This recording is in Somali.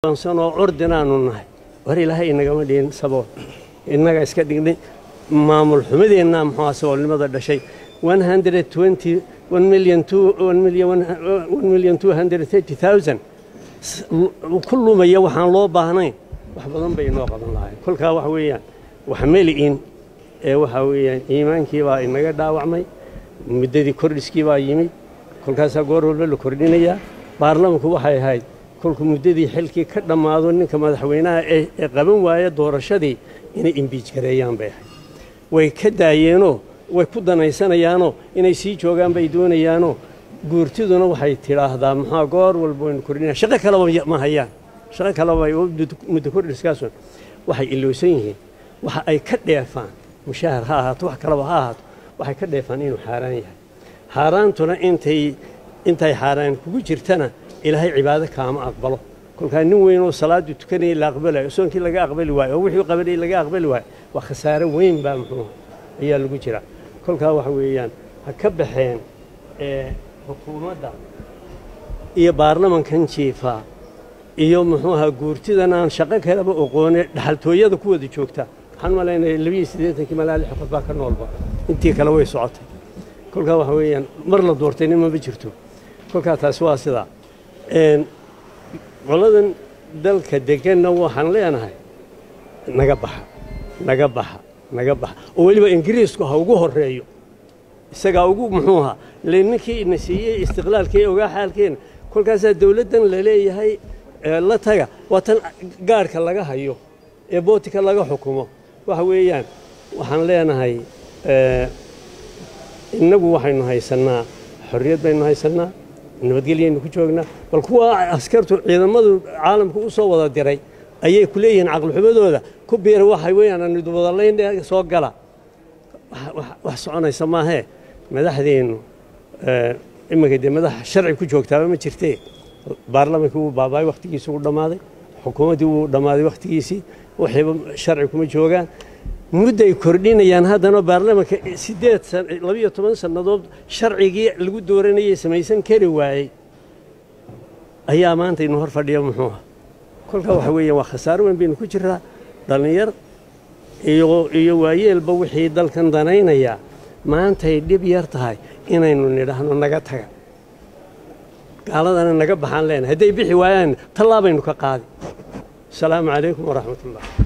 sanoo curdinaanu nahay war ilaahay inagama dhihin sabool innaga iska dhignay maamul xumadeenna muxuu saboolnimada dhashay ku lumaya waxaan loo baahnayn wax badan bay inoo qaban lahayn kolkaa waxa weeyaan wax meli'in ee waxa weeyaan iimaankii baa inaga dhaawacmay muddadii kordhiskii baa yimid kolkaasaa goor walba la kordhinayaa baarlamanku waxay ahayd kolku muddadii xilkii ka dhammaado ninka madaxweynaha ee qaban waaya doorashadii inay imbiij gareeyaan bay ahayd way ka daayeenoo way ku danaysanayaanoo inay sii joogaan bay doonayaanoo guurtiduna waxay tidhaahdaa maxaa goor walba waynu kordhinaya shaqo kaleba ma hayaan shaqo kaleba muddo kordhiskaasun waxay ilowsan yihiin waxa ay ka dheefaan mushahar ha ahaato wax kaleba ha ahaato waxay ka dheefaan inuu xaaraan yahay xaaraantuna intay intay xaaraan kugu jirtana ilaahay cibaado kaama aqbalo kolkaa nin weynoo salaadu tukanayay la aqbalayo soonkii laga aqbali waayo oo wixii qabanayay laga aqbali waayo waa khasaare weyn baa muxuu ayaa lagu jira kolkaa waxa weeyaan ha ka baxeen xukuumadda iyo baarlamankan jiifa iyo muxuu ahaa guurtidan aan shaqo kaleba oqoone dhaxaltooyada ku wada joogta waxaan malaynaya labiyo siddeetankii malaa lix qof baa ka noolba intii kale way socotay kolkaa waxa weeyaan mar la doortay nin maba jirto kolkaa taasi waa sidaa qoladan dalka deganna waxaan leenahay naga baxa naga baxa naga baxa oo weliba ingiriisku ha ugu horeeyo isagaa ugu muxuu ahaa le ninkii ina siiyey istiqlaalkii ogaa xaalkeena kolkaasaa dawladdan la leeyahay la taga waa tan gaarhka laga hayo ee bootika laga xukumo waxa weeyaan waxaan leenahay innagu waxaynu haysannaa xorriyad baynu haysannaa nabadgelyaynu ku joognaa bal kuwa askartu ciidamadu caalamka u soo wada diray ayay ku leeyihiin caqlixumadooda ku biira waxay weeyaan anidubadalayn soo gala wax soconaysa maahee madaxdeennu iminka dee madax sharci ku joogtaaba ma jirtee baarlamankii wuu baabaay wakhtigiisii wuu dhammaaday xukuumaddii wuu dhammaaday wakhtigiisii waxayba sharci kuma joogaan mudday kordhinayaan haddana baarlamanka siddeed labiyo toban sannadood sharcigii lagu dooranayay samaysan kari waayey ayaa maanta inu hor fadhiya muxuu ah kolkaa waxa weeyaan waa khasaaro weyn baynu ku jiraa dhallinyar iyo iyo waayeelba wixii dalkan danaynayaa maantay dhib yar tahay inaynu nidhaahno naga taga gaaladana naga baxaan leenahay hadday bixi waayaan tallaabaynu ka qaadi asalaamu calaykum waraxmat ullah